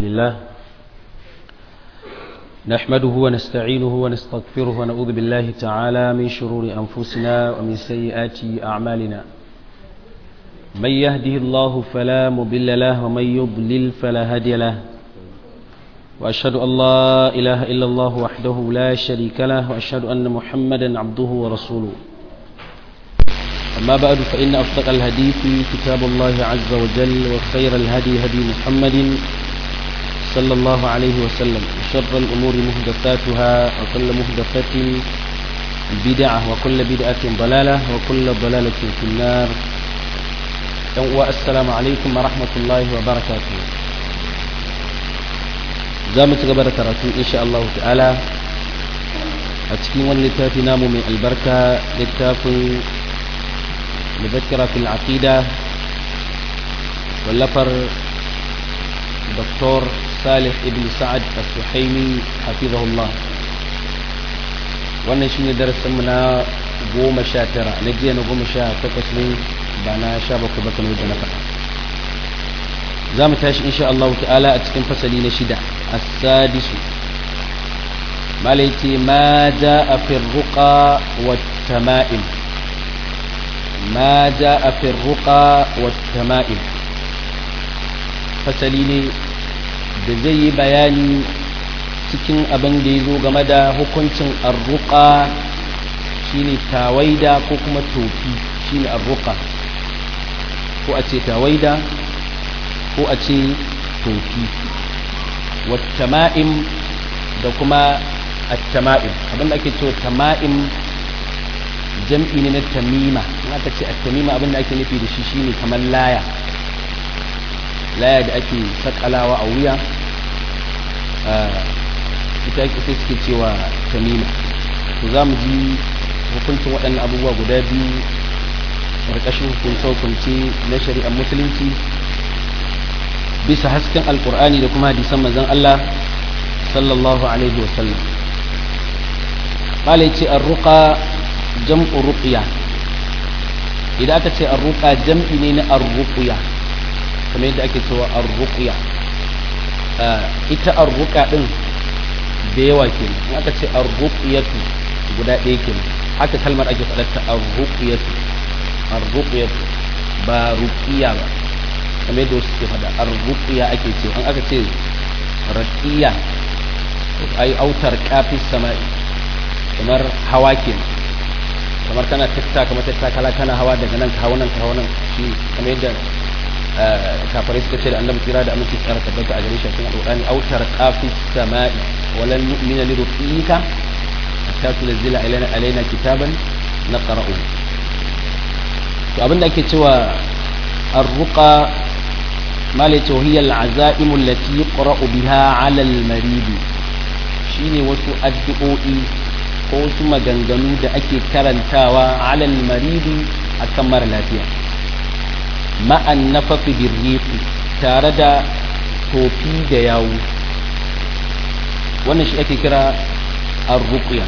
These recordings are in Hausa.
لله نحمده ونستعينه ونستغفره ونعوذ بالله تعالى من شرور أنفسنا ومن سيئات أعمالنا من يهده الله فلا مضل له ومن يضلل فلا هادي له وأشهد أن لا إله إلا الله وحده لا شريك له وأشهد أن محمدا عبده ورسوله أما بعد فإن أصدق الحديث كتاب الله عز وجل وخير الهدي هدي محمد صلى الله عليه وسلم وشر الأمور مهدفاتها وكل مهدفة بدعة وكل بدعة ضلالة وكل ضلالة في النار والسلام عليكم ورحمة الله وبركاته زامت قبل كراتو إن شاء الله تعالى أتكين واللتافي نامو من البركة للتافي مذكرة في العقيدة واللفر دكتور صالح ابن سعد السحيمي حفظه الله wannan shi ne darasinmu na goma sha tara na jiya na goma sha takwas ne ba na sha bakwai ba kamar da na faɗa za mu tashi insha Allah ta'ala a cikin fasali na shida as-sadisu malai ce ma ja a firruqa wa tama'im ma ja a firruqa wa tama'im fasali ne da zai yi bayani cikin abin da ya zo game da hukuncin arruka shine tawaida ko kuma tofi shine arruka ko a ce tawaida ko a ce tofi wattama'im da kuma attama'im abinda ake cewa tama'im jam'i ne na tamima in aka ce attamima abinda ake nufi da shi shine kamar laya laya da ake sakalawa a wuya ita ita suke cewa tamima to za mu ji hukuncin waɗannan abubuwa guda biyu ƙarƙashin hukunce-hukunce na shari'ar musulunci bisa hasken alƙur'ani da kuma hadisan manzon Allah sallallahu alaihi wasallam ƙala ce arruƙa jam'u ruqya idan aka ce arruƙa jam'i ne na arruƙya kamar yadda ake cewa arruqya ita arruqa din da yawa kenan in aka ce arruqyatu guda ɗaya kenan haka kalmar ake faɗar ta arruqyatu arruqyatu ba ruqiya ba kamar yadda wasu ke faɗa arruqya ake cewa in aka ce raqiya ai autar kafis sama'i kamar hawa kenan kamar kana tattaka kamar tattakala kana hawa daga nan ka hawa nan ka hawa nan shi kamar yadda kafarai suka ce da annabi kira da aminci tsara tabbata a gare shi cikin alqur'ani autar qafis samai walan nu'mina li ruqika hatta tunzila alaina alaina kitaban naqra'u to abinda ake cewa arruqa mala ce hiya al'azaim allati yuqra'u biha 'ala al-marid shine wasu addu'o'i ko wasu maganganu da ake karantawa 'ala al-marid akan mara lafiya ma'an nafafi birrifi tare da tofi da yawu wannan shi ake kira arruqya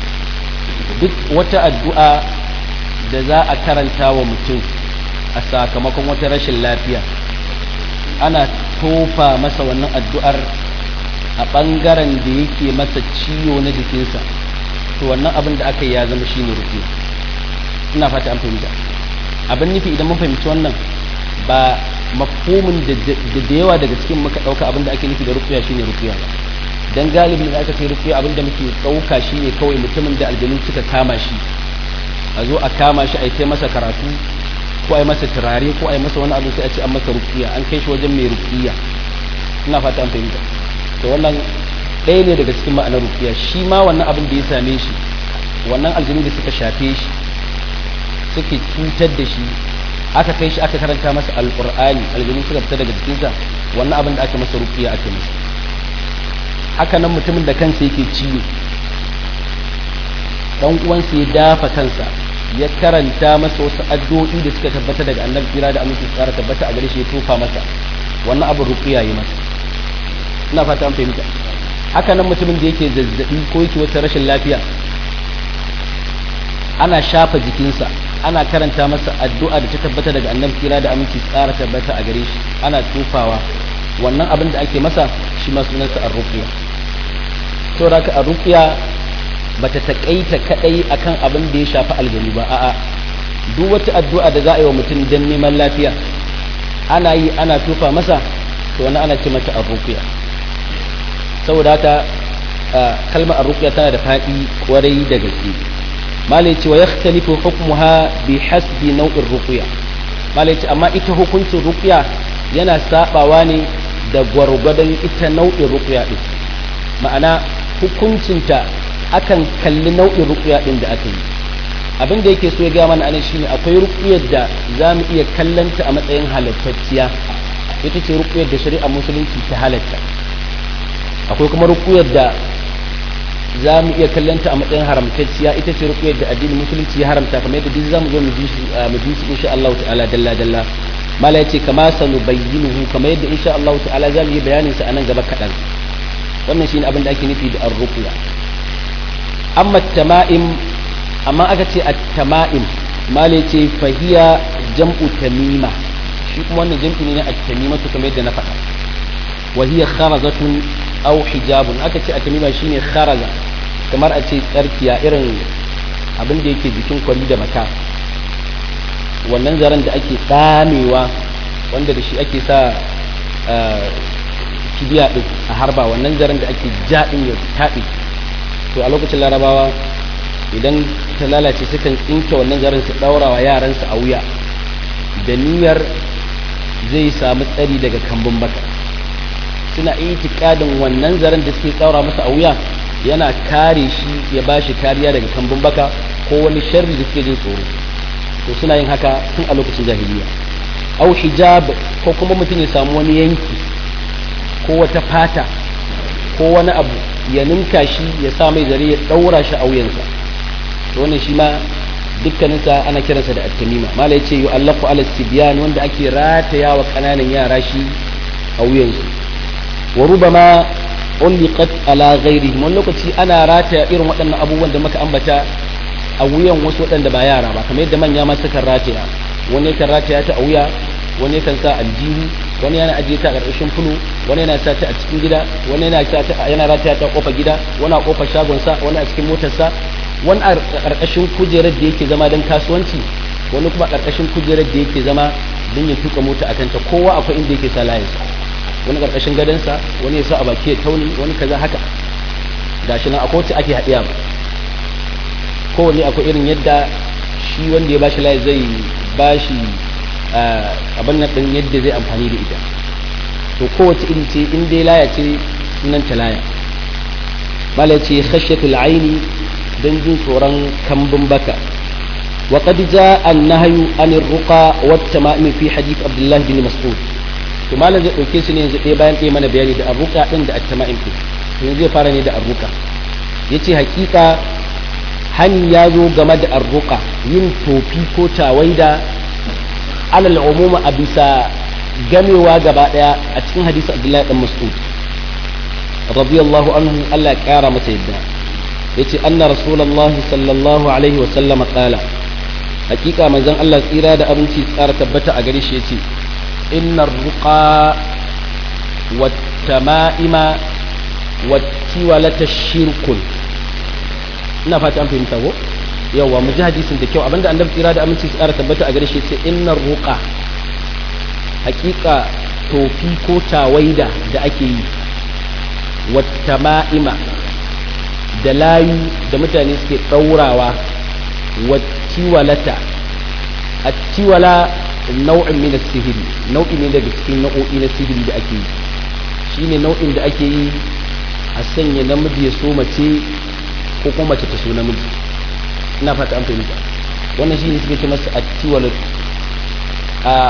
duk wata addu'a da za a karanta wa mutum a sakamakon wata rashin lafiya ana tofa masa wannan addu'ar a ɓangaren da yake masa ciwo na jikinsa to wannan abin da aka yi ya zama shine ruqya ina fata an fahimta abin nufi idan mun fahimci wannan ba mafhumin da da yawa daga cikin muka dauka abin da ake nufi da ruqya shine ruqya ba dan galibin da aka ce ruqya abin da muke dauka shine kawai mutumin da aljanu suka kama shi a zo a kama shi a yi masa karatu ko a yi masa turare ko a yi masa wani abu sai a ce an masa ruqya an kai shi wajen mai ruqya ina fata an fahimta to wannan ɗaya ne daga cikin ma'anar ruqya shi ma wannan abin da ya same shi wannan aljanu da suka shafe shi suke cutar da shi aka kai shi aka karanta masa alqur'ani aljanu suka fita daga jikinsa wannan abin da aka masa ruqiya aka masa haka nan mutumin da kansa yake ciwo dan uwansa ya dafa kansa ya karanta masa wasu addu'o'i da suka tabbata daga annabi kira da aminci tsara tabbata a gare shi ya tofa masa wannan abin ruqiya yi masa ina fata an fahimta haka nan mutumin da yake zazzabi ko yake wata rashin lafiya ana shafa jikinsa ana karanta masa addu'a da ta tabbata daga annabi kira da aminci tsara tabbata a gare shi ana tufawa wannan abin da ake masa shi ma sunansa arruqiya saboda ka arruqiya bata takaita kadai akan abin da ya shafi aljanu ba a'a duk wata addu'a da za a yi wa mutum don neman lafiya ana yi ana tufa masa to wani ana ce mata arruqiya saboda haka kalmar arruqiya tana da faɗi kwarai da gaske malai ce wa yakhtalifu hukmuha bi hasbi nau'in ruqya malai ce amma ita hukuncin ruqya yana sabawa ne da gwargwadon ita nau'in ruqya din ma'ana hukuncinta akan kalli nau'in ruqya din da aka yi abin da yake so ya gaya mana anan shine akwai ruqyar da za mu iya kallanta a matsayin halattacciya ita ce ruqyar da shari'a musulunci ta halatta akwai kuma ruqyar da za mu iya kallanta a matsayin haramtacciya ita ce ruqyar da addinin musulunci ya haramta kamar yadda duk za mu zo mu ji su mu ji su insha Allah ta'ala dalla dalla mala yace kama sanu bayyinuhu kamar yadda insha Allah ta'ala za mu yi bayanin sa anan gaba kadan wannan shine abin da ake nufi da ar-ruqya amma tama'im amma aka ce at-tama'im mala yace fahiya jam'u tamima shi kuma wannan jam'i ne na at-tamimatu kamar yadda na faɗa wa hiya kharazatun aw hijabun aka ce at-tamima shine kharaza kamar a ce tsarkiya irin abin da yake jikin kwari da maka wannan zaren da ake tsamewa wanda da shi ake sa kibiya din a harba wannan zaren da ake jaɗin ya taɗi to a lokacin larabawa idan ta lalace sukan tsinke wannan zaren su ɗaura wa yaransu a wuya da niyyar zai samu tsari daga kambun baka suna itikadin wannan zaren da suke ɗaura masa a wuya yana kare shi ya ba shi kariya daga kambun baka ko wani sharri da suke jin tsoro to suna yin haka tun a lokacin jahiliya au hijab ko kuma mutum ya samu wani yanki ko wata fata ko wani abu ya ninka shi ya sa mai zare ya daura shi a wuyansa to wannan shi ma dukkaninsa ana kiransa da at-tamima mala yace yu'allaqu ala sibyan wanda ake rataya wa kananan yara shi a wuyansu wa rubama ulliqat ala ghairihim wani lokaci ana rataya irin waɗannan abubuwan da muka ambata a wuyan wasu waɗanda ba yara ba kamar yadda manya ma sukan rataya wani kan rataya ta a wuya wani kan sa aljihu wani yana ajiye ta a ƙarƙashin fulu wani yana sa ta a cikin gida wani yana sa ta yana rataya ta kofar gida wani a kofar shagon sa wani a cikin motar sa wani a ƙarƙashin kujerar da yake zama don kasuwanci wani kuma a ƙarƙashin kujerar da yake zama don ya tuka mota a kanta kowa akwai inda yake sa layinsa wani ƙarƙashin gadonsa wani ya sa a baki ya tauni wani kaza haka gashi nan akwai wacce ake haɗiya ba kowanne akwai irin yadda shi wanda ya bashi layi zai bashi abin nan ɗin yadda zai amfani da ita to kowace iri ce in dai laya ce sunan ta laya mala ce khashyatul aini dan jin tsoron kambun baka wa qad jaa an-nahyu anir ruqa wat tama'im fi hadith abdullah bin mas'ud to malam zai dauke su ne yanzu ɗaya bayan ɗaya mana bayani da arruqa din da at-tama'im din yanzu zai fara ne da arruqa yace hakika hani ya zo game da arruqa yin tofi ko tawaida alal umuma a bisa gamewa gaba daya a cikin hadisi abdullahi dan mas'ud radiyallahu anhu Allah ya kara masa yadda yace anna rasulullah sallallahu alaihi wa sallama qala hakika manzon Allah tsira da abinci tsara tabbata a gare shi yace innar ruqa wat tama'ima wat tiwalata shirkun ina fata an fahimta ko yawa mu ji hadisin da kyau abinda annabi tsira da aminci tsara tabbata a gare shi ce innar ruqa hakika tofi ko tawaida da ake yi wata ma'ima da layu da mutane suke ɗaurawa wattiwalata a tiwala nau'in min sihiri nau'i ne daga cikin nau'o'i na sihiri da ake yi shine nau'in da ake yi a sanya namiji ya so mace ko kuma mace ta so namiji ina fata an fahimta wannan shi ne suke ce masa attiwalat a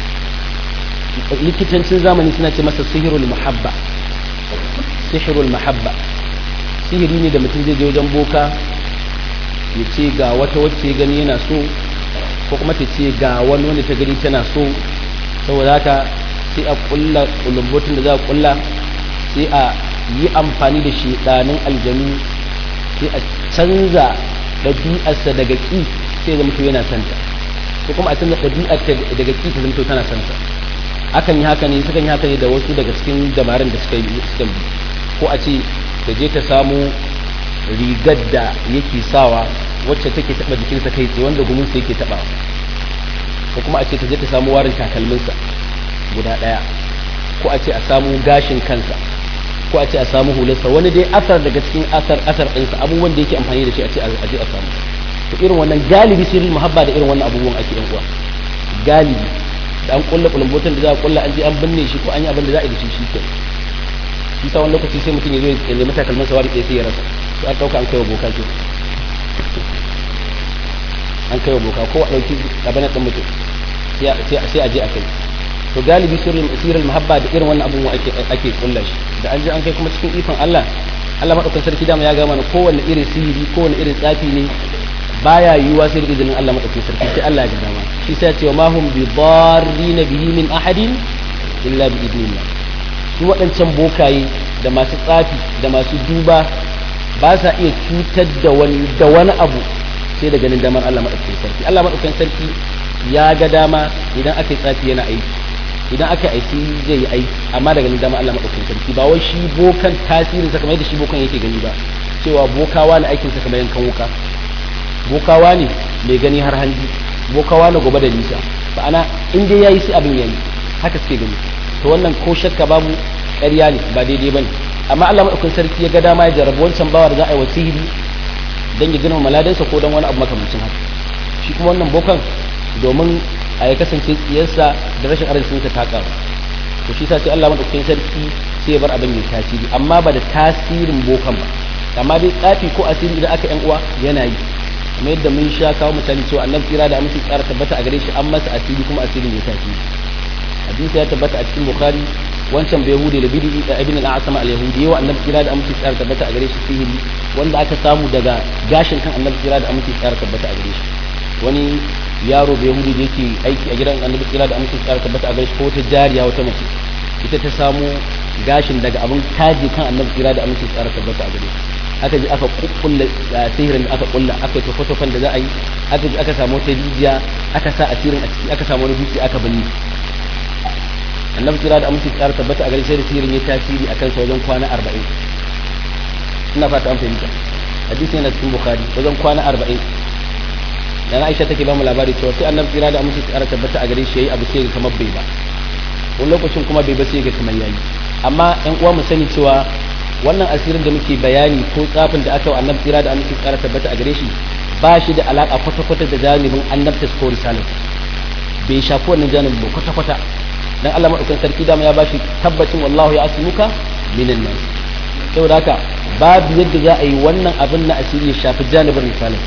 likitancin zamani suna ce masa sihirul mahabba sihirul mahabba sihiri ne da mutum zai je wajen boka ya ce ga wata wacce gani yana so ko kuma ta ce ga wani wanda ta gani tana so saboda haka sai a kulla kulumbotun da za a kulla sai a yi amfani da shedanin aljanu sai a canza ɗabi'arsa daga ƙi sai zama to yana santa ko kuma a canza ɗabi'arta daga ƙi ta zama to tana santa akan yi haka ne sukan yi haka ne da wasu daga cikin damarin da suka yi suka bi ko a ce ta je ta samu rigar da yake sawa wacce take taba jikinsa kai tsaye wanda guminsa yake taba ko kuma a ce ta je ta samu warin takalminsa guda daya ko a ce a samu gashin kansa ko a ce a samu hularsa wani dai asar daga cikin asar asar ɗinsa abubuwan da yake amfani da shi a ce a je a samu to irin wannan galibi sirrin muhabba da irin wannan abubuwan ake yan uwa galibi da an kulla kulumbotan da za a kulla an je an binne shi ko an yi abin da za a yi da shi shi ke shi sa wani lokaci sai mutum ya zo ya nemi takalmin sawari ɗaya sai ya rasa to an ɗauka an kai wa boka ke an kai wa boka ko a ɗauki abin ɗin mutum sai a je a kai to galibi sirrin sirrin muhabba da irin wannan abubuwa ake ake kulla shi da an je an kai kuma cikin ikon Allah Allah madaukakin sarki dama ya ga mana kowanne irin sihiri kowanne irin tsafi ne baya yiwuwa sai da izinin Allah madaukakin sarki sai Allah ya ga dama shi sai ya ce ma hum bi darrina bihi min ahadin illa bi idnillah su waɗancan bokaye da masu tsafi da masu duba ba sa iya cutar da wani da wani abu sai da ganin damar Allah madaukakin sarki Allah madaukakin sarki ya ga dama idan aka yi tsafi yana aiki idan aka aiki zai yi aiki amma daga ganin dama Allah madaukakin sarki ba wai shi bokan tasirin sa kamar yadda shi bokan yake gani ba cewa bokawa ne aikin sa kamar yankan wuka bokawa ne mai gani har hanji bokawa ne gobe da nisa ba ana in dai yayi sai abin yayi haka suke gani to wannan ko shakka babu ƙarya ne ba daidai bane amma Allah madaukakin sarki ya ga dama ya jarabi wancan bawa da za a yi wasihiri dan ya gina maladansa ko dan wani abu makamancin haka shi kuma wannan bokan domin a ya kasance tsiyarsa da rashin arzikinsa ta karu to shi sa sai Allah madaukakin sarki sai ya bar abin ya tasiri amma ba da tasirin bokan ba amma dai tsafi ko asiri idan aka yan uwa yana yi kamar yadda mun sha kawo misali cewa annabi tsira da aminci tsara tabbata a gare shi an masa asiri kuma asirin ya tasiri hadisi ya tabbata a cikin bukhari wancan bai yahudi da bidi da ibn al-asama al-yahudi yawa annabi tsira da aminci tsara tabbata a gare shi sihiri wanda aka samu daga gashin kan annabi tsira da aminci tsara tabbata a gare shi wani yaro bai yahudi da yake aiki a gidan annabi tsira da aminci tsara tabbata a gare shi ko wata jariya wata mace ita ta samu gashin daga abin taji kan annabi tsira da aminci tsara tabbata a gare shi aka ji aka kukkulla sihirin da aka kulla aka yi tofotofan da za a yi aka ji aka samu wata rijiya aka sa asirin a ciki aka samu wani dutse aka bani annabi kira da aminci tsara tabbata a gare sai da sihirin ya tasiri a kansa wajen kwana arba'in ina fata an fahimta hadisi yana cikin bukhari wajen kwana arba'in dan aisha take ba mu labari cewa sai annabi kira da aminci tsara tabbata a gare shi yayi abu sai ga kamar bai ba wani lokacin kuma bai ba sai ga kamar yayi amma ɗan uwa mu sani cewa wannan asirin da muke bayani ko tsafin da aka wa annabi kira da aminci tsara tabbata a gare shi ba shi da alaka kwata-kwata da janibin annabta ko risalar bai shafi wannan janibin ba kwata-kwata dan Allah madaukakin sarki dama ya bashi tabbacin wallahu ya asmuka minan nas saboda haka babu yadda za a yi wannan abin na asiri ya shafi janibin risalar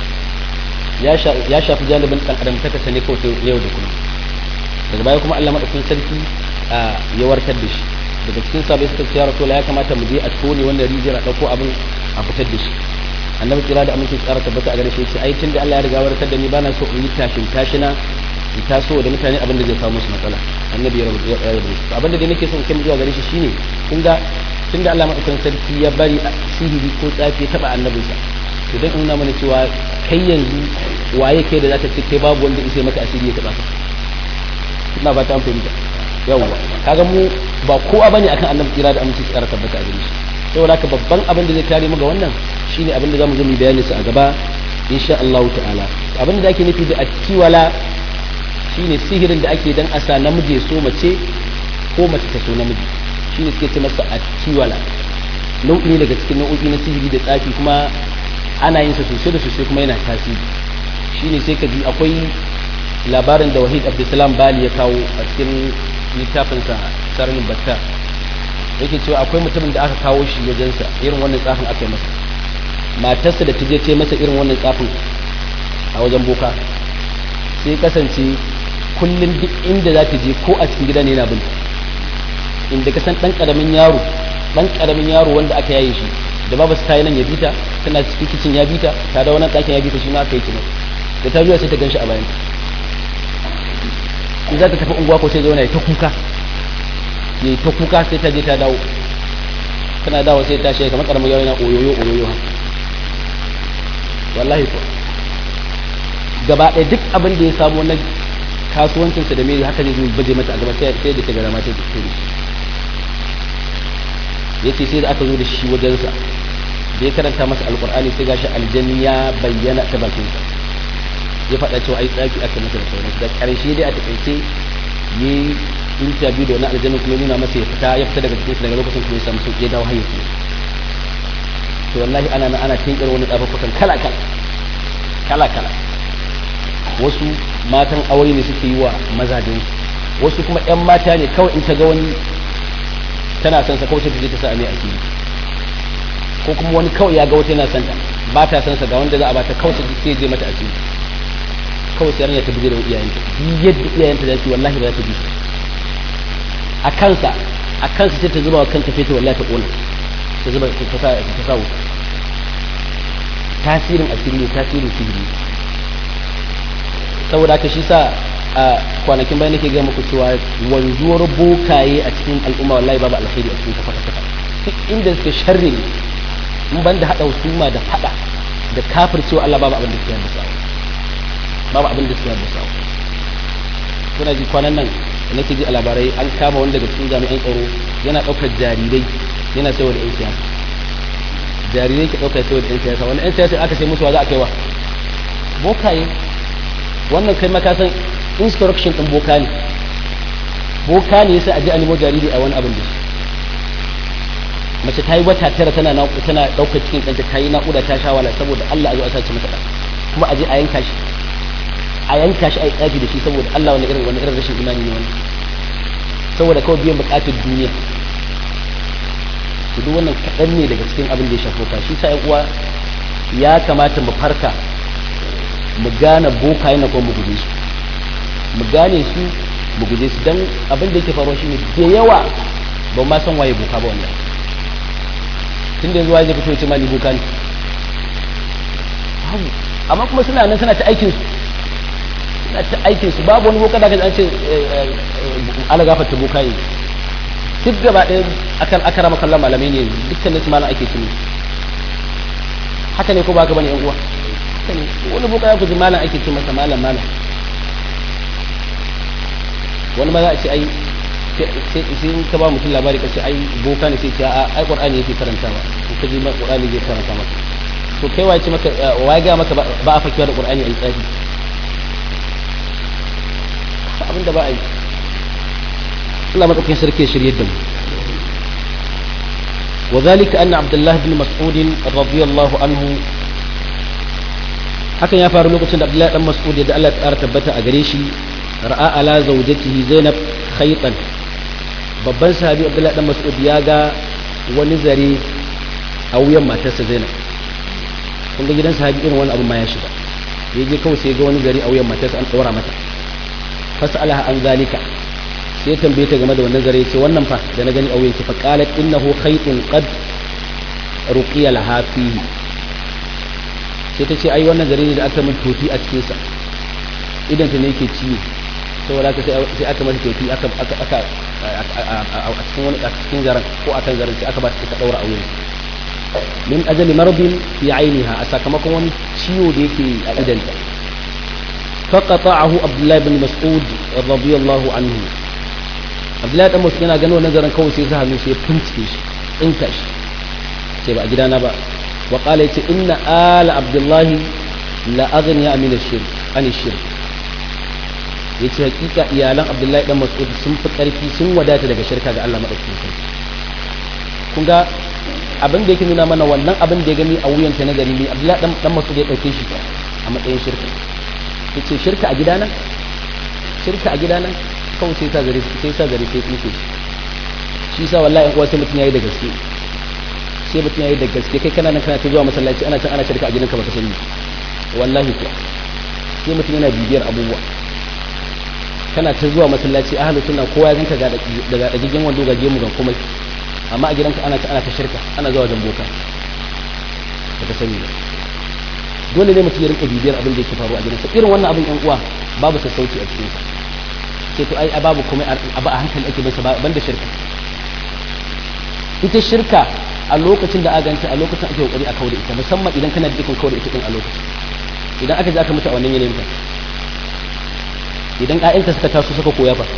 ya shafi janibin dan adam ta kasane ko yau da kullum daga baya kuma Allah madaukakin sarki ya warkar da shi daga cikin sabai suka ce ya rasulullah ya kamata mu je a tone wannan rijiyar a dauko abin a fitar da shi annabi kira da aminci tsara tabbata a gare shi sai ai tunda Allah ya riga warkar da ni bana so in yi tashin tashina in taso da mutane abin da zai kawo musu matsala annabi ya rabu ya rabu abin da dai nake son kai zuwa gare shi shine kun ga tunda Allah madaukakin sarki ya bari sihiri ko tsafi ya taba annabinsa to dan nuna mana cewa kai yanzu waye kai da zaka ce kai babu wanda isai maka asiri ya taba ka ina ba ta fahimta yawwa kaga mu ba kowa bane akan annabi kira da aminci tsara tabbata a gare shi saboda haka babban abin da zai kare mu ga wannan shine abin da zamu zo mu bayani su a gaba insha Allah ta'ala abin da ake nufi da attiwala shine sihirin da ake dan asa namiji so mace ko mace ta so namiji shine suke ce masa attiwala nau'i ne daga cikin nau'o'i na sihiri da tsafi kuma ana yin sa sosai da sosai kuma yana tasiri shine sai ka ji akwai labarin da wahid abdulsalam bali ya kawo a cikin littafinsa sarnin battar yake cewa akwai mutumin da aka kawo shi wajensa irin wannan tsafin aka yi masa matarsa da ta je ce masa irin wannan tsafin a wajen boka sai kasance kullum duk inda za ta je ko a cikin gida ne yana bin inda ka san dan karamin yaro dan karamin yaro wanda aka yaye shi da babu su tayi nan ya bita tana cikin kicin ya bita ta da wannan ɗakin ya bita shi ma aka yi kina da ta zuwa sai ta ganshi a bayan in za ta tafi unguwa ko sai zauna ya ta kuka ya ta kuka sai ta je ta dawo tana dawo sai ta shi kamar karamin yaro yana oyoyo oyoyo wallahi ko gaba ɗaya duk abin da ya samu na kasuwancinsa da mai haka zai zo baje mata a gaba sai da ta gara mata da tsoro yace sai da aka zo da shi wajensa da ya karanta masa alkur'ani sai gashi aljanni ya bayyana ta bakinsa ya faɗa cewa ai tsafi aka masa da sauransu da ƙarshe dai a takaice yi interview da wani aljanni kuma nuna masa ya fita ya fita daga cikin daga lokacin kuma ya samu sauƙi ya dawo hanyar su to wallahi ana nan ana tinkar wani tsafafukan kala kala kala kala wasu matan aure ne suke yi wa mazajen wasu kuma yan mata ne kawai in ta ga wani tana son sa kawai ta je ta sa mai asiri ko kuma wani kawai ya ga wata yana son ta ba ta son sa ga wanda za a bata kawai sai je mata asiri kawai sai ta buje da iyayenta yadda iyayenta za su wallahi ba za ta bi su a kansa a kansa sai ta zuba wa kanta feta wallahi ta kona ta zuba ta sa ta sa wuta tasirin asiri ne tasirin sihiri saboda haka shi sa a kwanakin bayan nake gaya muku cewa wanzuwar bokaye a cikin al'umma wallahi babu alkhairi a cikin kafa kafa duk inda suke sharri ne in ban da haɗa husuma da faɗa da kafircewa Allah babu abin da suke haddasa babu abin da suke haddasa kuna ji kwanan nan da nake ji a labarai an kama wanda daga cikin jami'an tsaro yana ɗaukar jarirai yana sayar da 'yan siyasa jarirai ke ɗaukar sayar da 'yan siyasa wani 'yan siyasa aka sai musu wa za a kai wa bokaye wannan kai maka san instruction ɗin boka ne boka ne yasa a ji a nemo jariri a wani abin da shi mace ta yi wata tara tana tana ɗaukar cikin ɗanta ta yi naƙuda ta sha wala saboda Allah a zo a sace mata ɗan kuma a je a yanka shi a yanka shi a yi tsafi da shi saboda Allah wani irin wani irin rashin imani ne wani saboda kawai biyan buƙatar duniya to duk wannan kaɗan ne daga cikin abin da ya shafo ka shi sa uwa ya kamata mu farka mu gane boka yana kuma mu guje su mu gane su mu guje su dan abin da yake faruwa shine da yawa ba ma san waye boka ba wannan tunda yanzu waye zai fito ya ce mali boka ne babu amma kuma suna nan suna ta aikin su suna ta aikin su babu wani boka da kaji an ce ala gafarta boka ne duk gaba ɗaya akan akara makalla malamai ne dukkan nasu malam ake tuni haka ne ko ba ka bane yan uwa haka ne wani boka ya kuji malam ake ce masa malam malam wani ma za a ce ai sai in ka ba mutum labari ka ce ai boka ne sai ce a ai qur'ani yake karantawa ko ka ji ma qur'ani zai karanta maka to kai waye ce maka waye ga maka ba a fakewa da qur'ani ai tsafi abin da ba a yi Allah madaukakin sarki ya shirye da mu وذلك أن عبد الله بن مسعود رضي الله عنه hakan ya faru lokacin da Abdullahi dan Mas'ud da Allah ya tabbata a gare shi ra'a ala zawjatihi Zainab khaytan babban sahabi Abdullahi dan Mas'ud ya ga wani zare a wuyan matarsa Zainab kun ga gidan sahabi irin wani abu ma ya shiga ya je kawai sai ga wani zare a wuyan matarsa an tsora mata fasalaha an zalika sai tambaye ta game da wannan zare ce wannan fa da na gani a wuyan ki fa qalat innahu khaytun qad ruqiya laha fihi sai ta ce ai wannan zare ne da aka min tofi a cikin sa idan ta ne yake ciwo saboda haka sai aka mata tofi aka aka aka a cikin wani a cikin zaren ko akan zaren sai aka ba ta daura a wuyan min ajali marbin fi ainiha a sakamakon wani ciwo da yake a idanta فقطعه عبد الله بن مسعود رضي الله عنه عبد الله بن مسعود yana ganin wannan zaren kawai sai sa hannu sai fincike shi tsinka shi sai ba a gidana ba wa qala yace inna ala abdullah la aghniya min ash-shirk an ash-shirk yace hakika iyalan abdullahi dan mas'ud sun fi karfi sun wadata daga shirka ga Allah madaukakin sarki kun ga abin da yake nuna mana wannan abin da ya gani a wuyanta na gari ne abdullahi dan dan mas'ud ya dauke shi a matsayin shirka yace shirka a gidana shirka a gidana kawai sai sa gare sai sa gare sai tsinke shi sa wallahi in uwa sai mutum yayi da gaske sai mutum yayi da gaske kai kana nan kana ta zuwa masallaci ana can ana shirka a gidanka baka sani wallahi kuwa sai mutum yana bibiyar abubuwa kana ta zuwa masallaci ahlu sunna kowa ya ganka daga dagigin wando ga gemu ga komai amma a gidanka ana ta ana ta shirka ana zuwa wajen boka baka sani ba dole ne mutum ya rinka bibiyar abin da yake faru a gidansa irin wannan abin yan uwa babu sassauci a cikinsa sai to ai babu komai abu a hankali ake bisa banda shirka ita shirka a lokacin da aka ganta a lokacin ake kokari a kaure ita musamman idan kana da ikon kaure ita din a lokacin idan aka je aka mutu a wannan yanayin ka idan ƴaƴanka suka taso suka koya fa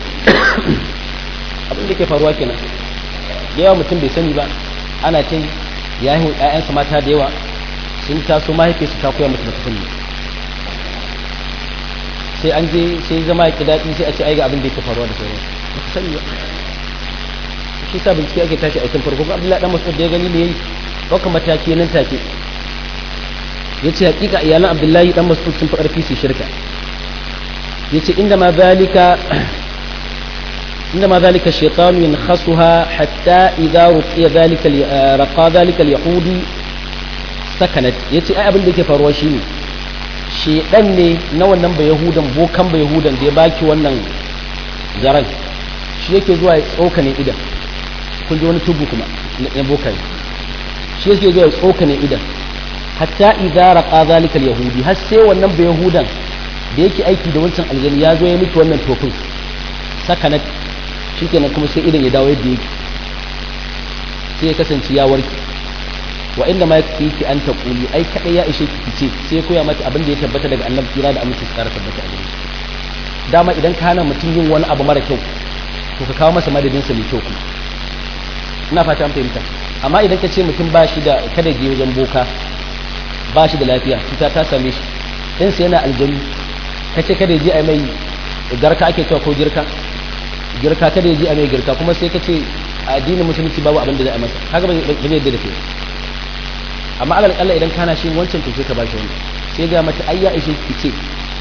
abin da ke faruwa kenan da yawa mutum bai sani ba ana cin ya yi ƴaƴansa mata da yawa sun taso mahaifiyarsu ta koya musu da ta sani sai an je sai zama ya daɗi sai a ce ai ga abin da yake faruwa da sauran ba ka sani ba shi sa bincike ake tashi a cikin farko ko Abdullahi dan Mas'ud da ya gani ne yayi ɗaukar mataki nan take yace hakika iyalan Abdullahi dan Mas'ud sun fi ƙarfi su shirka yace inda ma zalika inda ma zalika shaytan yankhasuha hatta idza ruqiya zalika raqa zalika al-yahudi sakanat yace ai abin da yake faruwa shine shedan ne na wannan ba yahudan bokan ba yahudan da ya baki wannan zaran shi yake zuwa ya tsokane idan kun ji wani tubu kuma na bokai shi yake zuwa ya tsokane idan hatta idza raqa zalika al-yahudi har sai wannan ba yahudan da yake aiki da wancan aljani ya zo ya miki wannan tofin sakanat shikenan kuma sai idan ya dawo yadda yake sai ya kasance ya warke wa inda ma yake ki an ta kuli ai kadai ya ishe ki ce sai koya mata abin da ya tabbata daga annabi kira da aminci tsara tabbata a gare dama idan ka hana mutum yin wani abu mara kyau to ka kawo masa madadin sa mai kyau kuma ina fata an fahimta amma idan ka ce mutum ba shi da kada je wajen boka ba shi da lafiya cuta ta same shi in sai yana aljanu ka ce kada je a mai garka ake cewa ko girka girka kada je a mai girka kuma sai ka ce a addinin musulunci babu abin da za a masa haka ba zai yadda da kai amma alal kalla idan kana shi wancan to sai ka bashi wani sai ga mata ayya ishe ki ce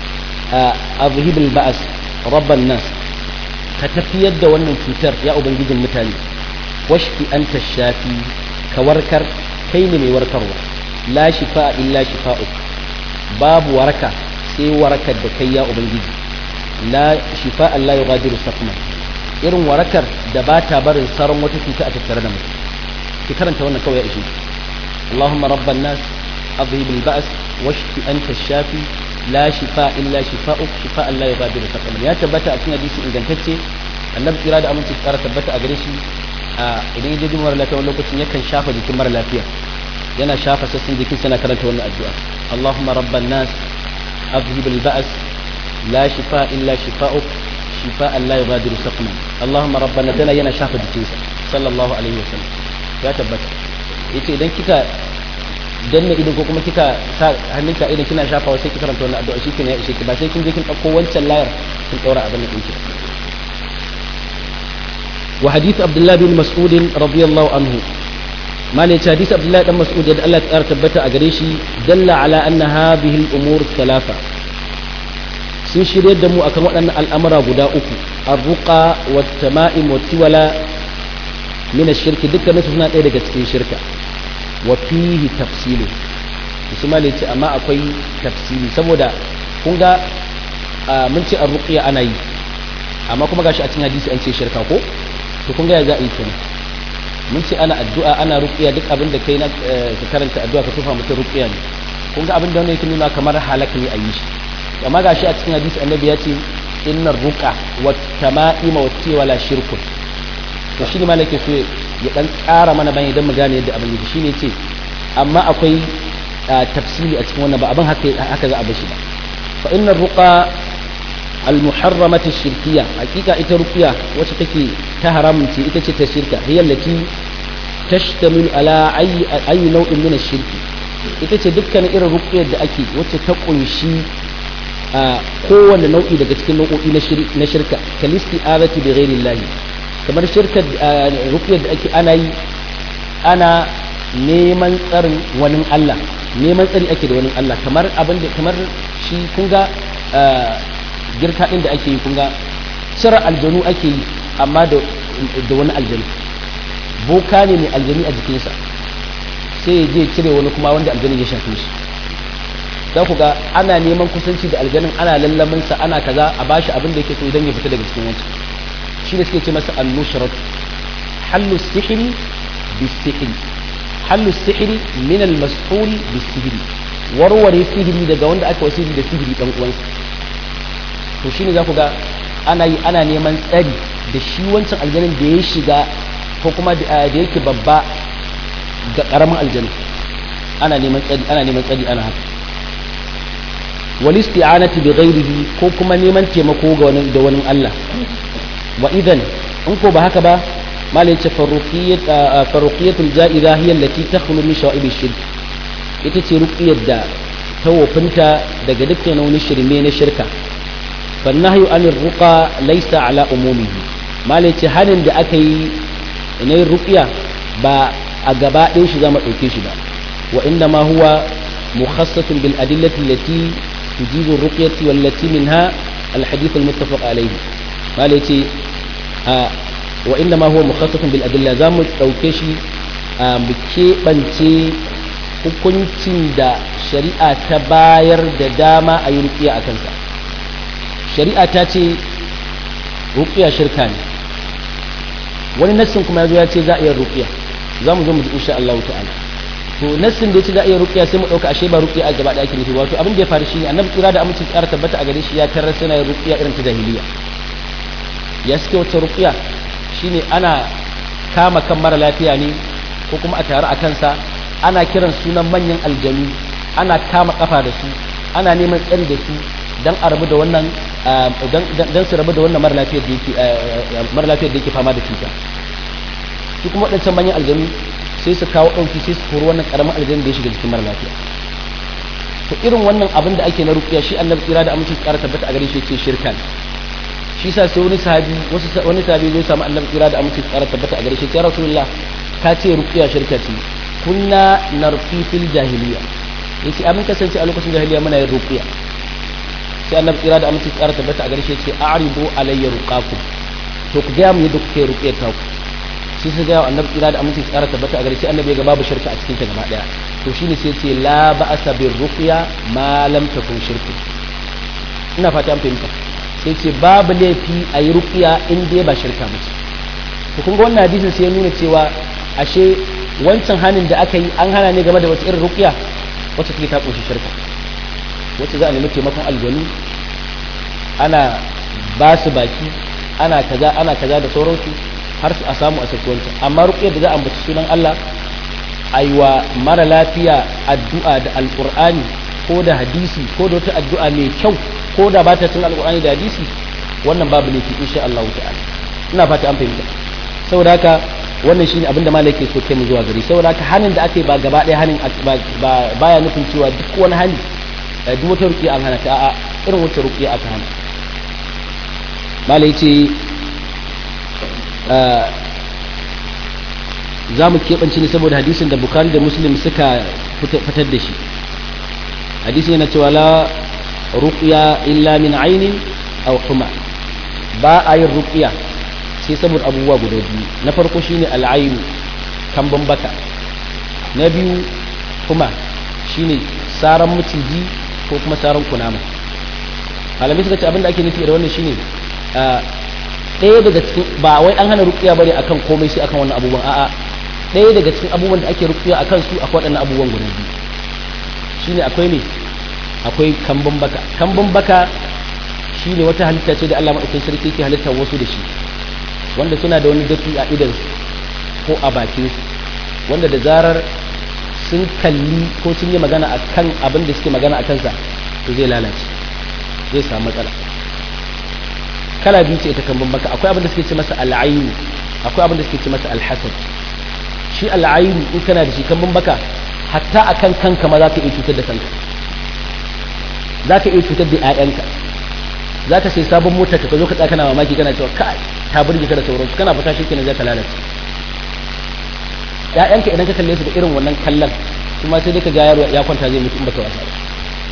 azhibul ba'as rabban nas ka tafiyar da wannan cutar ya ubangijin mutane washfi anta shafi ka warkar kai ne mai warkarwa la shifa illa shifa'uk babu waraka sai warakar da kai ya ubangiji la shifa Allah yughadiru saqma irin warakar da ba ta barin saran wata cuta a tattare da mutum ki karanta wannan kawai ya ishe اللهم رب الناس أذهب البأس واشف أنت الشافي لا شفاء إلا شفاؤك شفاء لا يغادر سقما يا تبتا أتنا ديسي إن جنتتي النبي إرادة أمن تذكر تبتا أغريشي idan yaje jin mara lafiya wani lokacin yakan shafa jikin mara lafiya yana shafa sassan jikin sana karanta wannan addu'a Allahumma rabban nas adhhib al-ba's la shifa illa shifa'uk shifa'an la yughadiru saqman Allahumma rabbana tana yana shafa jikinsa sallallahu alaihi wasallam ya tabbata yace idan kika danna idan ko kuma kika sa hannunka idan kina shafawa sai ki karanta wannan addu'a shi ya ishe ki ba sai kin je kin dauko wancan layar kin daura abin da kinki wa hadith abdullah bin mas'ud radiyallahu anhu mali ya hadith abdullah dan mas'ud da Allah ya tabbata a gare shi dalla ala anna hadhihi al-umur thalatha sun shirye da mu akan waɗannan al'amura guda uku ar-ruqa wat-tama'im wat-tiwala min ash-shirki dukkan su suna ɗaya daga cikin shirka wa fihi tafsilu usman ya ce amma akwai tafsili saboda kun ga mun ce ar-ruqya ana yi amma kuma gashi a cikin hadisi an ce shirka ko to kun ga ya za a yi kenan mun ce ana addu'a ana ruqya duk abin da kai na ka karanta addu'a ka tufa mutum ruqya ne kun ga abin da wannan yake nuna kamar halaka ne a yi shi amma gashi a cikin hadisi annabi ya ce innar ruqa wat tama'ima wat tiwala shirkun to shi ne ma nake so ya dan ƙara mana bane don mu gane yadda abin yake shine ce amma akwai tafsili a cikin wannan ba abin haka haka za a bashi ba fa inna ruqa al muharramat shirkiyya hakika ita ruqiya wacce take ta haramun ce ita ce ta shirka hiya allati tashtamil ala ayi ayi nau'in min shirki ita ce dukkanin irin ruqiyar da ake wacce ta kunshi a kowanne nau'i daga cikin nau'o'i na shirka kalisti azati bi ghairi kamar shirkar rukiyar da ake ana yi ana neman tsarin wani Allah neman tsari ake da wani Allah kamar abin da kamar shi kun ga girka din da ake yi kun ga cire aljanu ake yi amma da wani aljanu boka ne mai aljanu a jikinsa sai ya je cire wani kuma wanda aljanu ya shafe shi za ku ga ana neman kusanci da aljanin ana lallaminsa ana kaza a bashi abin da yake so idan ya fita daga cikin wancan shi ne suke ce masa annushrat hallu sihiri bisihiri hallu sihiri min al-mas'ul bisihiri warware sihiri daga wanda aka wasiri da sihiri dan uwansa to shine za ku ga ana yi ana neman tsari da shi wancan aljanin da ya shiga ko kuma da yake babba ga karamin aljanin ana neman tsari ana neman tsari ana haka wal isti'anati bi ghairihi ko kuma neman taimako ga wani da wani Allah wa idan in ko ba haka ba malai ce farruqiyat farruqiyatul ja'iza hiya allati takhlu min shawa'ibi shirk ita ce ruqiyar da ta wofinta daga dukkan wani shirme na shirka fa nahyu anir ruqa laysa ala umumihi malai ce hanin da aka yi na ruqiya ba a gaba ɗin shi za mu ɗauke shi ba wa inda ma huwa mukhassatun bil adillati allati tujibu ruqyati wallati minha al hadith al muttafaq alayhi malai ce wa inda ma huwa mukhassatun bil adilla za mu ɗauke shi mu keɓance hukuncin da shari'a ta bayar da dama a yi ruqiya a kansa shari'a ta ce ruqiya shirka ne wani nassin kuma ya zo ya ce za a iya ruqiya za mu zo mu ji insha Allah ta'ala to nassin da yace za a iya ruqiya sai mu dauka ashe ba ruqiya a gaba da ake nufi wato abin da ya faru shine annabi kira da aminci tsara tabbata a gare shi ya tarar suna yin ruqiya irin ta jahiliya ya suke wata ruqiya shine ana kama kan mara lafiya ne ko kuma a tare a kansa ana kiran sunan manyan aljanu ana kama kafa da su ana neman tsari da su dan a rabu da wannan dan su rabu da wannan mara lafiyar da yake mara lafiyar da yake fama da cuta su kuma waɗancan manyan aljanu sai su kawo ɗauki sai su kori wannan ƙaramin aljanu da ya shiga jikin mara lafiya to irin wannan abin da ake na rukiya shi annabi tsira da aminci tsara tabbata a gare shi yake shirka shi sa sai wani sahabi wasu wani sahabi zai samu annabi tsira da aminci tsara tabbata a gare shi ya rasulullah ka ce rukiya shirka ce kunna narfi fil jahiliya yace amin kasance a lokacin jahiliya muna yin rukiya sai annabi tsira da aminci tsara tabbata a gare shi yace a'ridu alayya ruqakum to ku ga mu yadda kuke ruqiyar ta ku sai su gaya wa annabi tsira da aminci tsara tabbata a gare shi annabi ga babu shirka a cikin ta gaba daya to shine sai ce la ba'asa bir ruqya ma lam takun shirku ina fata an fahimta sai ce babu laifi a yi ruqya in dai ba shirka ba ce to kun ga wannan hadisin sai ya nuna cewa ashe wancan hanin da aka yi an hana ne game da wata irin ruqya wacce take ta kunshi shirka wacce za a nemi taimakon aljanu ana ba su baki ana kaza ana kaza da sauransu har su a samu a saki wancan amma ruqyar da za a ambaci sunan Allah aiwa mara lafiya addu'a da alqur'ani ko da hadisi ko da wata addu'a mai kyau ko da ba ta cin alqur'ani da hadisi wannan babu laifi insha Allah ta'ala ina fata an fahimta saboda haka wannan shine abin da malai ke so kai mu zuwa gari saboda haka hanin da aka yi ba gaba ɗaya hanin ba baya nufin cewa duk wani hani duk wata ruqiya an hana ta a'a irin wata ruqiya aka hana malai ce za mu keɓance ne saboda hadisin da bukari da muslim suka fitar da shi hadisin yana cewa la ruqya illa min ainin aw huma ba a yin ruqya sai saboda abubuwa guda biyu na farko shine al'ainu kambun baka na biyu huma shine saran maciji ko kuma saran kunama malamai suka ce abinda ake nufi da wannan shine ɗaya daga cikin ba wai an hana rukiya bane akan komai sai akan wannan abubuwan a'a ɗaya daga cikin abubuwan da ake rukiya akan su akwai waɗannan abubuwan guda biyu shine akwai ne akwai kambun baka kambun baka shine wata halitta ce da Allah madaukakin sarki ke halittar wasu da shi wanda suna da wani dafi a idan ko a bakin su wanda da zarar sun kalli ko sun yi magana akan abin da suke magana a kansa to zai lalace zai samu matsala kala biyu ce ita kan baka akwai abin da suke ce masa al'ainu akwai abin da suke ce masa alhasad shi al'ainu in kana da shi kan baka hatta akan kanka ma za ka iya cutar da kanka za ka iya cutar da 'ya'yanka za ka sai sabon mota ka zo ka tsaka kana mamaki kana cewa kai ta burge ka da sauransu kana fata shi kenan za ka lalace ‘ya'yanka idan ka kalle su da irin wannan kallon kuma sai dai ka ga yaro ya kwanta zai mutu in baka wasa ba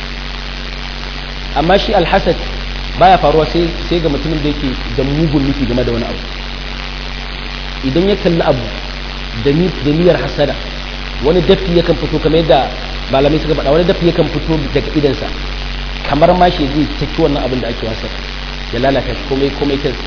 amma shi alhasad baya faruwa sai sai ga mutumin da yake da mugun nufi game da wani abu idan ya kalli abu da niyyar hasada wani dafi yakan fito kamar yadda malamai suka faɗa wani dafi yakan fito daga idansa kamar ma shi zai caki wannan abin da ake wasa ya lalata shi komai komai kansa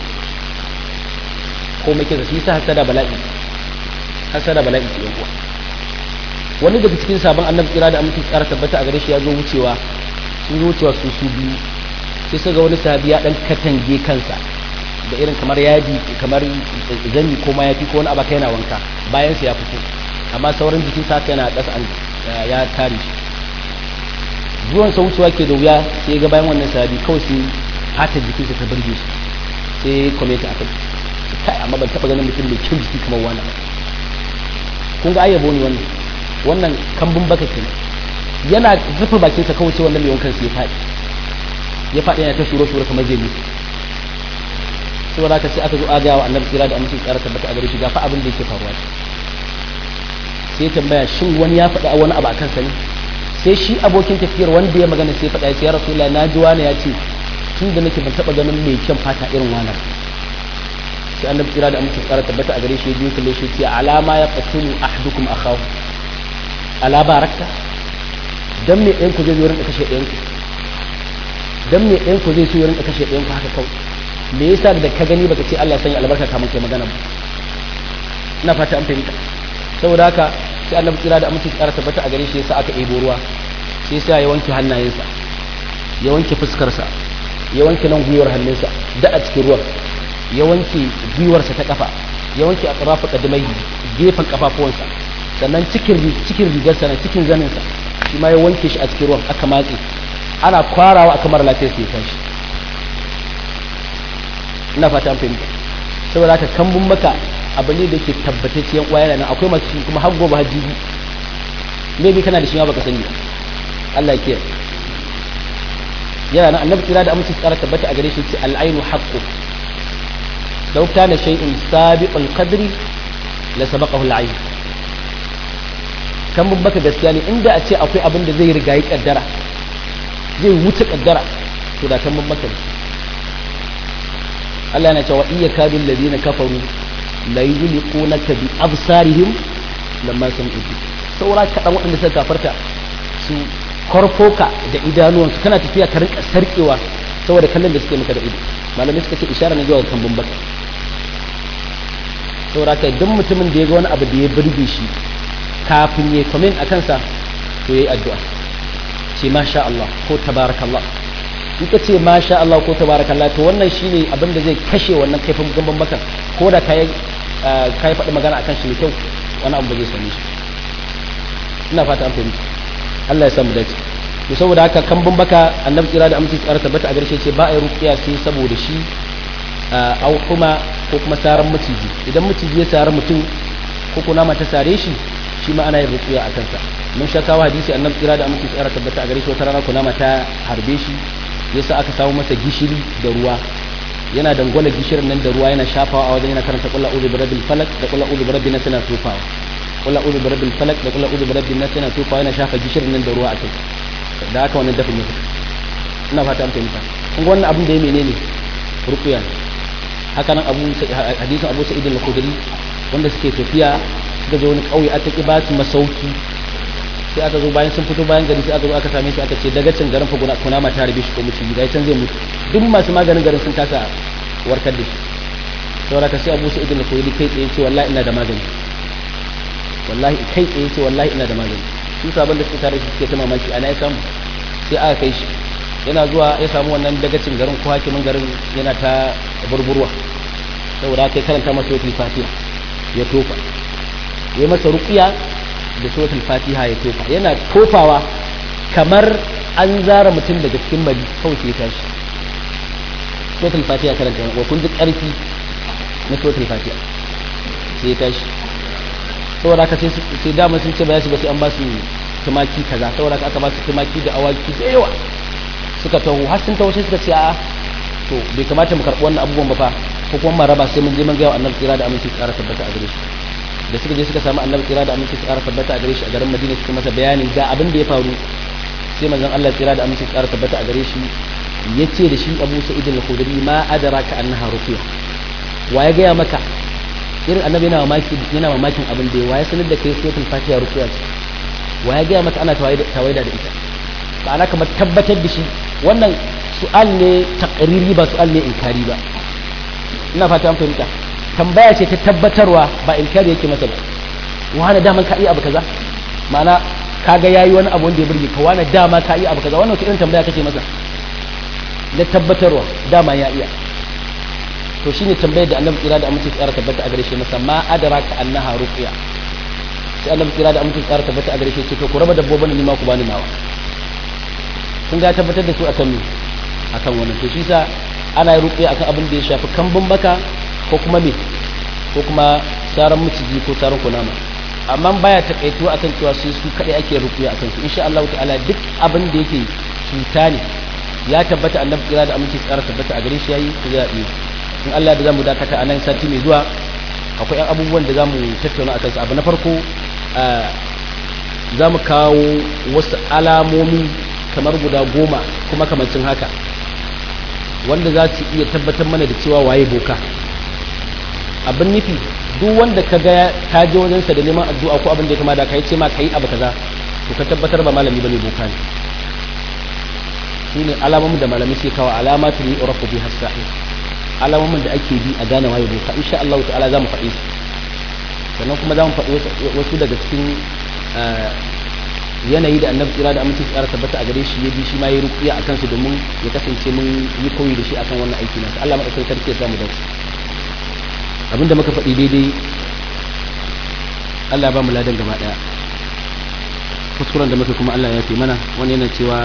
komai kansa shi sa hasada bala'i hasada bala'i ke yan uwa wani daga cikin sabon annabi kira da aminci tsara tabbata a gare shi ya zo wucewa sun zo wucewa su su biyu sai su ga wani sahabi ya dan katange kansa da irin kamar yadi kamar zanni ko mayafi ko wani abu kai yana wanka bayan sa ya fito amma sauran jikin sa yana ƙasa an ya tare shi zuwan sa wucewa ke da wuya sai ga bayan wannan sahabi kawai sai hata jikinsa ta burge shi sai kometa akai kai amma ban taba ganin mutum mai kyau jiki kamar wannan kun ga ayyabo ne wannan wannan kambun baka kenan yana rufe bakinsa kawai sai wannan mai wankan sai ya faɗi ya faɗi yana ta shuro shuro kamar zai mutu saboda haka sai aka zo aga wa annabi tsira da amincin tsara tabbata a gare shi ga fa abin da yake faruwa sai ya tambaya shin wani ya faɗa wani abu a kansa ne sai shi abokin tafiyar wanda ya magana sai faɗa ya ce ya rasulullah na ji wani ya ce tun da nake ban taɓa ganin mai kyan fata irin wannan sai annabi tsira da amincin tsara tabbata a gare shi ya biyo kalle shi ce alama ya qatulu ahadukum akhahu ala barakta dan me ɗayan ku zai zo rinka kashe ɗayan ku dan me ɗayan ku zai so rinka kashe ɗayan ku haka kawai me yasa da ka gani baka ce Allah ya sanya albarka kamun kai magana ba ina fata an fahimta saboda haka sai annabi tsira da aminci tsara tabbata a gare shi yasa aka ɗebo ruwa sai yasa ya wanke hannayensa ya wanke fuskarsa ya wanke nan gwiwar hannunsa da a cikin ruwan ya wanke gwiwarsa ta kafa ya wanke a tsarafa kadimai gefen kafafuwansa sannan cikin cikin rigarsa na cikin zaninsa shi ma ya wanke shi a cikin ruwan aka matse ana kwarawa aka mara lafiyar sai ya tashi ina fata an fahimta saboda haka kambun maka abu ne da ke tabbatacciyan uwa yana nan akwai masu shi kuma har gobe har jibi me bi kana da shi ma baka sani Allah ya kiyaye yana nan annabi kira da amince tsara tabbata a gare shi ce al-ainu haqqu law kana shay'un sabiqul qadri la sabaqahu al-ayn kambun maka gaskiya ne inda a ce akwai abin da zai riga yi kaddara zai wuce kaddara to da kambun maka ne Allah na cewa iya kadun ladina kafaru la yuzliqunaka bi absarihim lamma sami'u saura kaɗan waɗanda suka kafarta su korfoka da idanuwansu kana tafiya ka rinka sarkewa saboda kallon da suke maka da ido malamai suka ce ishara ne zuwa kan bambaka saboda kai duk mutumin da ya ga wani abu da ya burge shi kafin ya comment a kansa to yayi addu'a ce masha Allah ko tabarakallah in ka ce masha Allah ko tabarakallah to wannan shine abin da zai kashe wannan kaifin gamban bakan ko da kai kai faɗi magana akan shi mai kyau wani abu zai same shi ina fata an fahimta Allah ya samu dace to saboda haka kambun baka annabi tsira da aminci tsara tabbata a garshe ce ba a yi ruqiya sai saboda shi au kuma ko kuma saran maciji idan maciji ya sari mutum ko kuna mata sare shi shi ma ana yin ruqiya a kansa mun sha kawo hadisi annabi tsira da aminci tsara tabbata a gare shi wata rana kuna mata harbe shi yasa aka samu masa gishiri da ruwa yana dangwala gishirin nan da ruwa yana shafawa a wajen yana karanta qul a'udhu birabbil falaq da qul a'udhu birabbin nas yana tofawa qul a'udhu birabbil falaq da qul a'udhu birabbin nas yana tofawa yana shafa gishirin nan da ruwa a kai da haka wannan dafin yake ina fata an fahimta kun ga wannan abin da ya menene ruqya haka nan abu hadisin abu sa'id al-khudri wanda suke tafiya suka je wani kauye aka ki ba su masauki sai aka zo bayan sun fito bayan gari sai aka zo aka same shi aka ce daga can garin faguna kuna ma ta rabe shi ko mutum ga can zai mutu duk masu maganin garin sun kasa warkar da shi saboda ka sai Abu Sa'id al-Khudri kai tsaye ce wallahi ina da magani wallahi kai tsaye ce wallahi ina da magani su sabon da suke tare shi suke ta mamaki ana ya samu sai aka kai shi yana zuwa ya samu wannan dagacin garin ko hakimin garin yana ta burburwa saboda kai karanta masa wata fatiha ya tofa ya masa ruqiya da suratul fatiha ya tofa yana tofawa kamar an zara mutum daga cikin mari kawai sai ya tashi suratul fatiha karanta wa kun ji karfi na suratul fatiha sai ya tashi saboda haka sai dama sun ce ba za su ba sai an ba su tumaki kaza saboda haka aka ba su tumaki da awaki da yawa suka taho har sun taho sai suka ce a to bai kamata mu karɓi wannan abubuwan ba fa ko kuma mu raba sai mun je mun ga wa annabi tsira da aminci tsara tabbata a gare shi da suka je suka samu annabi tsira da aminci tsara tabbata a gare shi a garin madina suka masa bayanin ga abin da ya faru sai manzon Allah tsira da aminci tsara tabbata a gare shi ya ce da shi abu sa'id al-khudri ma adraka annaha ruqya wa ya gaya maka irin annabi yana mamaki yana mamakin abin da ya sanar da kai suratul fatiha ruqya ce wa ya gaya maka ana tawaida da ita ba ana kamar tabbatar da shi wannan su'al ne taqriri ba su'al ne inkari ba ina fata an fahimta tambaya ce ta tabbatarwa ba inkari yake masa ba wani daman ka iya abu kaza ma'ana kaga yayi wani abu wanda ya burge ka wani dama ka iya abu kaza wannan irin tambaya kake masa na tabbatarwa dama ya iya to shine tambayar da annabi kira da amince tsara tabbata a gare shi masa ma adraka annaha ruqya sai annabi kira da amince tsara tabbata a gare shi ce to ku raba dabbobin ni ma ku bani nawa sun ga tabbatar da su akan me akan wannan to shi sa ana yi ruqya akan abin da ya shafi kambun baka ko kuma me ko kuma saran miciji ko saran kunama amma baya takaituwa akan cewa sai su kadai ake ruqya akan su insha Allah ta'ala duk abin da yake cuta ne ya tabbata annabi kira da aminci tsara tabbata a gare shi yayi ku ya yi in Allah da zamu dakata a nan sati mai zuwa akwai yan abubuwan da zamu tattauna akan su abu na farko zamu kawo wasu alamomi kamar guda goma kuma kamancin haka wanda za su iya tabbatar mana da cewa waye boka abin nufi duk wanda ka ga ka je wajensa da neman addu'a ko abin da ya kama da kai ce ma kai abu kaza to ka tabbatar ba malami bane boka ne shine alamomin da malami suke kawo alamatu ni urafu bi hasa'i alamomin da ake bi a gane waye boka insha Allah ta'ala zamu faɗi su sannan kuma zamu faɗi wasu daga cikin yanayi da annabi kira da aminci tsara tabbata a gare shi ya bi shi ma yi rukiya akan su domin ya kasance mun yi koyi da shi akan wannan aiki nasa Allah madaukakin sarki ya samu dace abinda muka faɗi daidai Allah ba mu ladan gaba daya kuskuren da muka kuma Allah ya fi mana wani yana cewa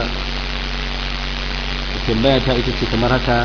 tambaya ta ita ce kamar haka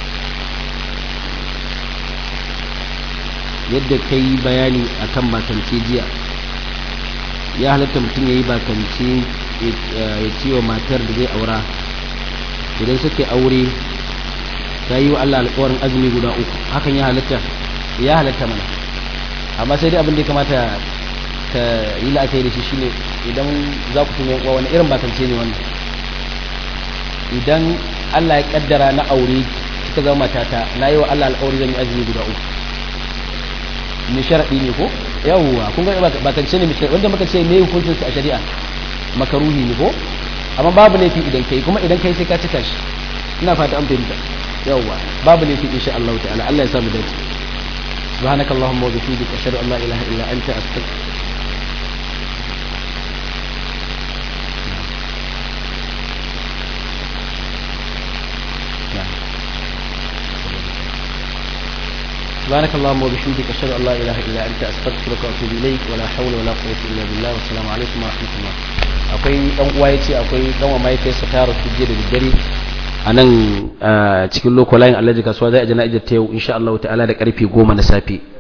yadda ka yi bayani a kan bakance jiya ya halatta mutum ya yi bakance ya ce wa matar da zai aura idan suka aure ta yi wa Allah alkawarin azumi guda uku hakan ya halatta ya halatta mana amma sai dai abin da ya kamata ka yi la'akari da shi shine idan za ku tuna wani irin bakance ne wannan idan Allah ya kaddara na aure kika zama matata na yi wa Allah alƙawari zan yi azumi guda uku mai sharaɗi ne ko yawwa kun ga bakance ne mai wanda muka ce me hukuncin su a shari'a makaruhi ne ko amma babu laifi idan kai kuma idan kai sai ka cika shi ina fata an fahimta yawwa babu laifi insha Allah ta'ala Allah ya samu dace سبحانك اللهم وبحمدك أشهد أن لا إله إلا أنت أستغفرك سبحانك اللهم وبحمدك أشهد أن لا إله إلا أنت أستغفرك وأتوب إليك ولا حول ولا قوة إلا بالله والسلام عليكم ورحمة الله akwai dan uwa yace akwai dan uwa mahaifiyarsa ta rasu jiya da daddare a nan cikin lokolayin alhaji kasuwa zai a jana'izar ta yau insha Allah ta'ala da karfe 10 na safe